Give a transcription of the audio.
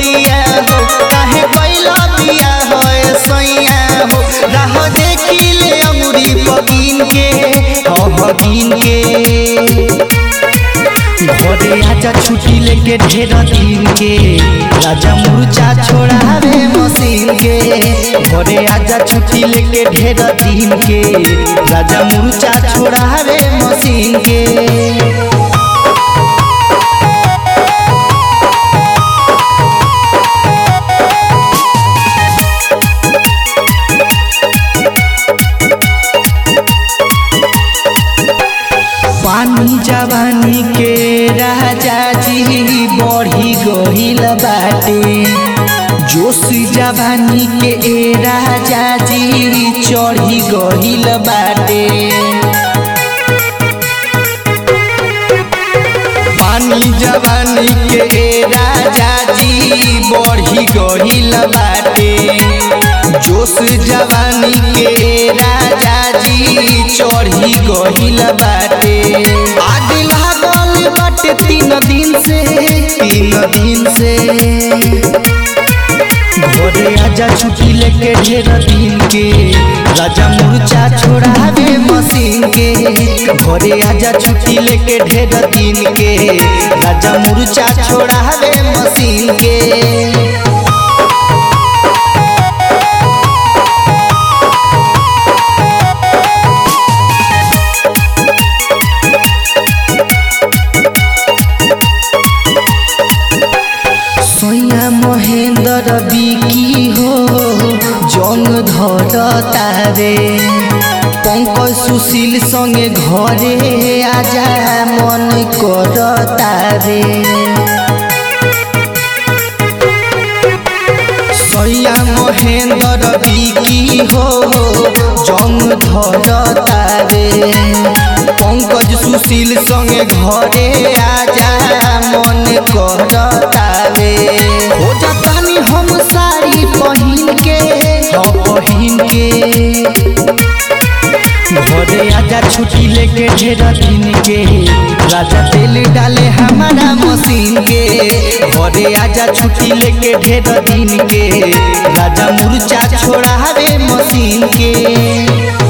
गोरिया हो काहे कैला बिया हो सैया हो राह देखी ले अमुरी पकीन के हो हकीन के घरे आजा छुट्टी लेके ढेर दिन के राजा मुर्चा छोड़ावे मशीन के घरे आजा छुट्टी लेके ढेर दिन के राजा मुर्चा छोड़ावे मशीन के पानी जवानी के राजा जी बढ़ी गहिल बाटे जोश जवानी के ए राजा जी चढ़ी गहिल बाटे पानी जवानी के ए राजा जी बढ़ी गहिल बाटे जोश जवानी के ए राजा जी चढ़ी गहिल बाटे आग लागल बाटे तीन दिन से तीन दिन से घरे आजा छुट्टी लेके ढेर दिन के राजा मुर्चा छोड़ावे मशीन के घरे आजा छुट्टी लेके ढेर दिन के राजा मुर्चा छोड़ावे मशीन के सोया महेंद्र बिकी हो जंग धरतारे पंकज सुशील संगे घरे आजा मन करतारे सैया महेंद्र बिकी हो जंग धरतारे पंकज सुशील संगे घरे आजा मन करतारे हो जातानी हम साड़ी पहिन के हाँ पहिन के घरे आजा छुट्टी लेके ढेर दिन के राजा तेल डाले हमारा मशीन के घरे आजा छुट्टी लेके ढेर दिन के राजा मुर्चा छोड़ावे मशीन के